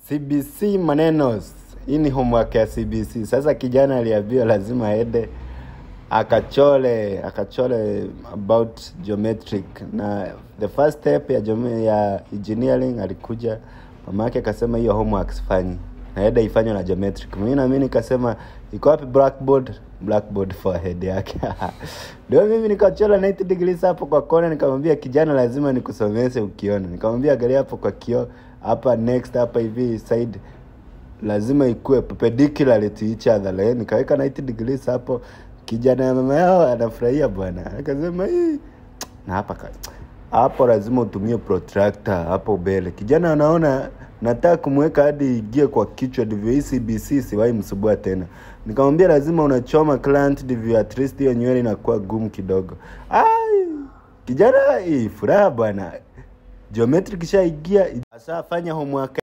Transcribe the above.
CBC manenos. Hii ni homework ya CBC. Sasa kijana aliambiwa lazima aende akachole akachole about geometric na the first step ya geome, ya engineering alikuja mama yake akasema hiyo homework sifanyi naenda ifanywe na geometric mimi na mimi nikasema iko wapi blackboard blackboard for head yake ndio mimi nikachola 90 degrees hapo kwa kona nikamwambia kijana lazima nikusomeshe ukiona nikamwambia angalia hapo kwa kioo hapa next hapa hivi side lazima ikue perpendicular to each other like, nikaweka 90 degrees hapo kijana ya mama yao anafurahia bwana akasema hii na hapa ka- hapo lazima utumie protractor hapo mbele kijana anaona nataka kumweka hadi igie kwa kichwa ndivyo hii cbc siwahi msubua tena nikamwambia lazima unachoma client ndivyo at least hiyo nywele inakuwa gumu kidogo ai kijana hii furaha bwana geometry kishaigia asafanya homework